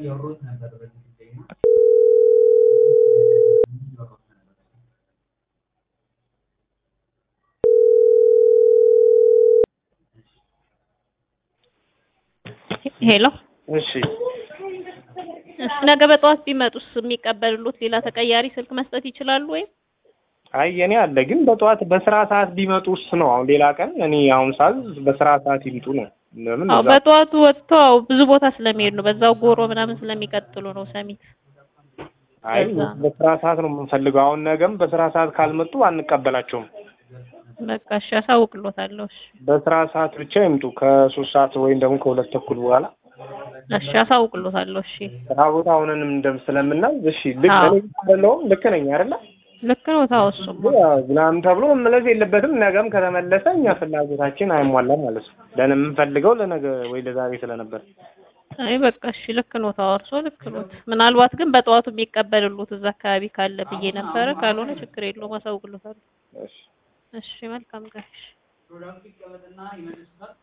እያወራሁት ነበር በዚህ ጉዳይ እና እያወራሁት ነበር። ሄሎ እሺ እሺ፣ ነገ በጠዋት ቢመጡስ የሚቀበሉት ሌላ ተቀያሪ ስልክ መስጠት ይችላሉ ወይ? አይ የኔ አለ ግን በጠዋት በስራ ሰዓት ቢመጡስ ነው። አሁን ሌላ ቀን እኔ አሁን ሳዝ በስራ ሰዓት ይምጡ ነው። ለምን አዎ እዛ- በጠዋቱ ወጥተው ብዙ ቦታ ስለሚሄዱ ነው። በዛው ጎሮ ምናምን ስለሚቀጥሉ ነው ሰሚት። አይ በዛ ነው። በስራ ሰዓት ነው የምንፈልገው። አሁን ነገም በስራ ሰዓት ካልመጡ አንቀበላቸውም። በቃ እሺ፣ አሳውቅሎታለሁ። እሺ በስራ ሰዓት ብቻ ይምጡ ከሶስት ሰዓት ወይም ደግሞ ከሁለት ተኩል በኋላ እሺ፣ አሳውቅሎታለሁ። እሺ ስራ ቦታ አሁንንም እንደም ስለምናዝ እሺ ልክ አዎ። እኔ አይደለሁም ልክ ነኝ አይደለ ልክ ነው። ታወሱም ምናምን ተብሎ መመለስ የለበትም። ነገም ከተመለሰ እኛ ፍላጎታችን አይሟላም ማለት ነው። ለን የምንፈልገው ለነገ ወይ ለዛሬ ስለነበር አይ በቃ እሺ፣ ልክ ነው። ታወርሶ ልክ ነው። ምናልባት ግን በጠዋቱ የሚቀበልሉት እዛ አካባቢ ካለ ብዬ ነበረ። ካልሆነ ችግር የለውም፣ አሳውቅሎታለሁ። እሺ እሺ መልካም ቀን። እሺ። ፕሮዳክቱ ይቀመጥና ይመልሱታል።